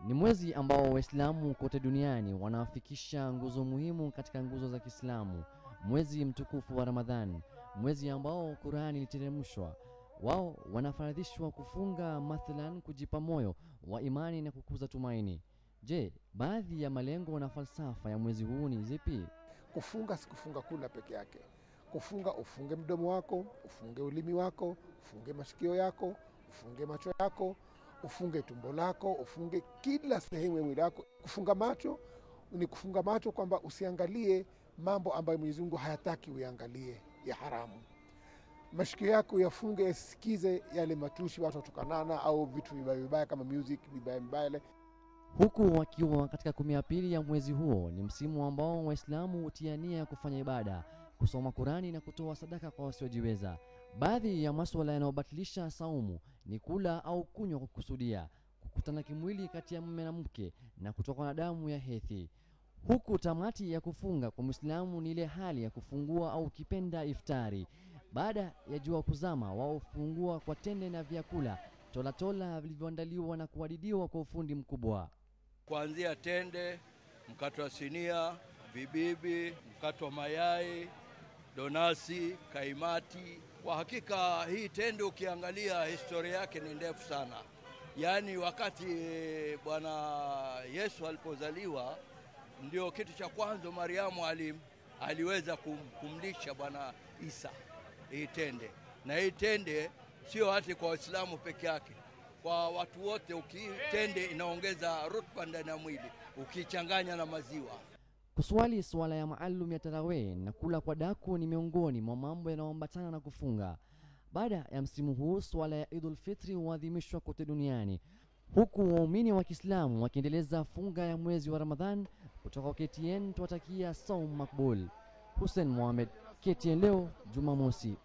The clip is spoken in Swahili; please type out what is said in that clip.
ni mwezi ambao Waislamu kote duniani wanafikisha nguzo muhimu katika nguzo za Kiislamu, mwezi mtukufu wa Ramadhan, mwezi ambao Qurani iliteremshwa. Wao wanafaradhishwa kufunga, mathalan kujipa moyo wa imani na kukuza tumaini. Je, baadhi ya malengo na falsafa ya mwezi huu ni zipi? Kufunga si kufunga kula peke yake. Kufunga ufunge mdomo wako, ufunge ulimi wako, ufunge masikio yako, ufunge macho yako, ufunge tumbo lako, ufunge kila sehemu ya mwili wako. Kufunga macho ni kufunga macho kwamba usiangalie mambo ambayo Mwenyezi Mungu hayataki uyaangalie ya haramu. Masikio yako yafunge yasisikize yale matushi watu watukanana au vitu vibaya vibaya kama music vibaya vibaya ile Huku wakiwa katika kumi ya pili ya mwezi huo, ni msimu ambao Waislamu hutia nia ya kufanya ibada, kusoma Kurani na kutoa sadaka kwa wasiojiweza. Baadhi ya masuala yanayobatilisha saumu ni kula au kunywa kwa kukusudia, kukutana kimwili kati ya mume na mke na kutokwa na damu ya hedhi. Huku tamati ya kufunga kwa Muislamu ni ile hali ya kufungua au kipenda iftari. Baada ya jua kuzama, wao hufungua kwa tende na vyakula tolatola vilivyoandaliwa na kuhadidiwa kwa ufundi mkubwa. kuanzia tende, mkate wa sinia, vibibi, mkate wa mayai, donasi, kaimati. Kwa hakika hii tende ukiangalia historia yake ni ndefu sana. Yaani wakati eh, Bwana Yesu alipozaliwa ndio kitu cha kwanza Mariamu ali, aliweza kum, kumlisha Bwana Isa hii tende, na hii tende sio hati kwa Waislamu peke yake, kwa watu wote. Ukitende inaongeza rutuba ndani ya mwili ukichanganya na maziwa. Kuswali swala ya maalum ya tarawih na kula kwa daku ni miongoni mwa mambo yanayoambatana na kufunga. Baada ya msimu huu, swala ya Idul Fitri huadhimishwa kote duniani, huku waumini wa Kiislamu wakiendeleza funga ya mwezi wa Ramadhan. Kutoka KTN tuwatakia saum makbul. Hussein Mohamed, KTN leo Jumamosi.